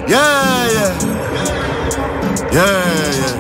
Yeah, yeah. Yeah, yeah.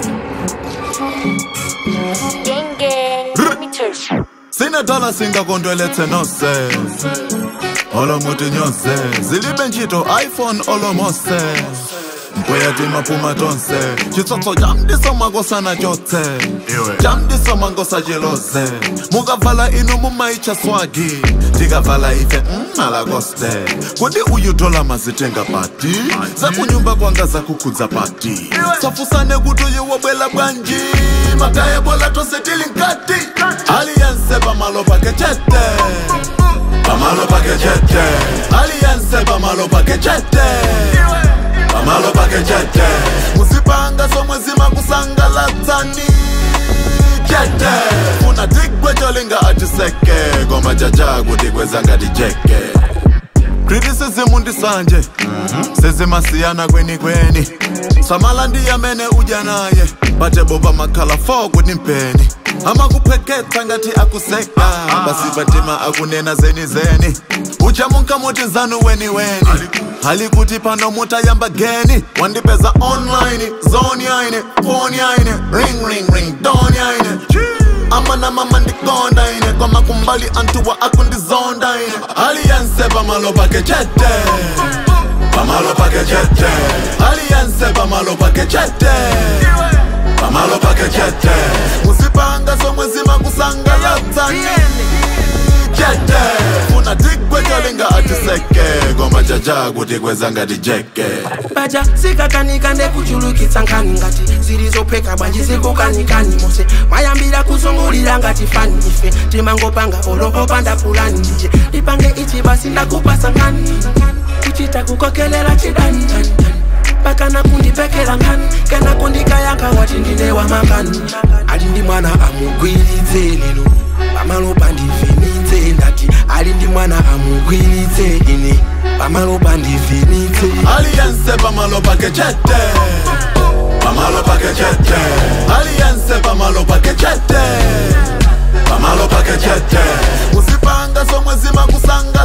Gang gang, let me touch you. sinedala singakontolethe nose olomuti nyose zilibe ntchito iphone olomose mpoyati maphuma tonse chitsotso chamdiso makosana chotse chamdiso mangosa cheloze mukavala inu mumayicha swagi tikavala ife mmalakoste kodi uyu dola mazitenga pati zakunyumba kwanga zakukhudza pati safusane kuti uyu wobwela bwanji makaya bola tose tili nkati aliyense pamalo pake chete pamalo pake chete aliyense pamalo pake chete pamalo pake chete musipanga somwe zimakusangalatsani chete funa tigwe cholinga atiseke koma chacha kuti kweza ngati jeke criticism ndisanje sezimasiyana kweni kweni samala ndiyamene udya naye batebo pamakhala 4 kuti mpeni amakupheketsa ngati akuseka basi batima akunena zeni zeni uchamunka muti nzanu weni weni hali kuti pano mutayamba geni wandipeza online zone yaine phone yaine ring ring ring don yaine amana mama ndikonda ine koma kumbali antuwa akundizonda ine aliyense pamalo pake chete pamalo pake chete aliyense pamalo pake chete pamalo pake chete musipanga somwe zimakusangalatsani chete funa tigwe cholinga atiseke koma chacha kuti kweza ngati jeke baja zikakanika ndekuchulukitsa nkhani ngati zilizopheka bwanji zikukanikani mose mayambira kuzungulira ngati fani ife timangopanga olopopanda pulani ndije lipange ichi basi ndakupasa nkhani kuchita kukokelela chidani tani, tani. pakana kundipekela nkhani kana kundikayankha wati ndine wamakani ali ndi mwana amugwiritse lero pamalopa ndivhenitse ndati ali ndi mwana amugwiritse ine pamalopa ndivhenitse aliyense pamalo pake chete pamalo pake chete aliyense pamalo pake chete pamalo pake chete musipanga somwe zimakusanga